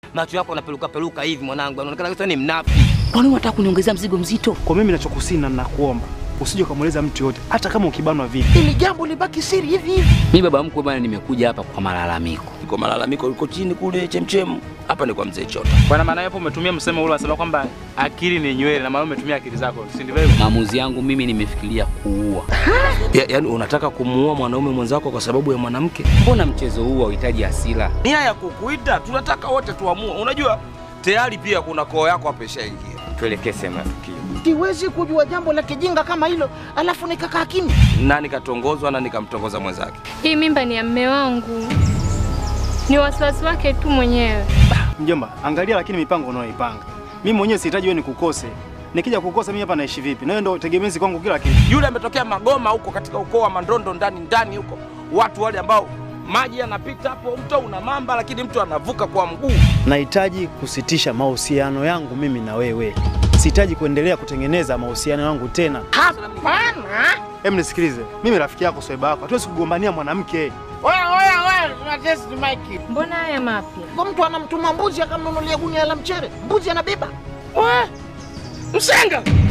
macho yako yanapeluka peluka hivi mwanangu, anaonekana kabisa ni mnafiki. Kwani unataka kuniongezea mzigo mzito? Kwa mimi nachokusina na nakuomba usije ukamweleza mtu yote, hata kama ukibanwa vipi. Ili jambo libaki siri hivi hivi. Mimi baba mkwe bwana, nimekuja hapa kwa malalamiko. Iko malalamiko yuko chini kule chemchemu, hapa ni kwa mzee Chota. Bwana, maana hapo umetumia msemo ule unasema kwamba akili ni nywele, na maana umetumia akili zako, si ndivyo hivyo? Maamuzi yangu mimi nimefikiria kuua. Ya, yaani unataka kumuua mwanaume mwenzako kwa sababu ya mwanamke? Mbona mchezo huu hauhitaji hasira? Nia ya kukuita, tunataka wote tuamue. Unajua tayari pia kuna koo yako hapa ishaingia. Tuelekee sehemu ya tukio. Siwezi kujua jambo la kijinga kama hilo, alafu nikakaa kimya. Na nikatongozwa na nikamtongoza mwenzake. Hii mimba ni ya mme wangu, ni wasiwasi wake tu mwenyewe. Mjomba, angalia lakini mipango unayoipanga. Mimi mwenyewe sihitaji wewe nikukose. Nikija kukosa mimi hapa naishi vipi? Na wewe ndio tegemezi kwangu kila kitu. Yule ametokea Magoma huko katika ukoo wa Mandondo ndani ndani huko, watu wale ambao maji yanapita hapo, mto una mamba, lakini mtu anavuka kwa mguu. Nahitaji kusitisha mahusiano yangu mimi na wewe. Sihitaji kuendelea kutengeneza mahusiano yangu tena. Hapana. Hem, nisikilize. Mimi rafiki yako Swaiba yako. Hatuwezi kugombania mwanamke. Oya, oya, oya, tuna test mic. Mbona haya mapya? Kwa mtu anamtuma mbuzi akamnunulia gunia la mchere, mbuzi anabeba. Msenga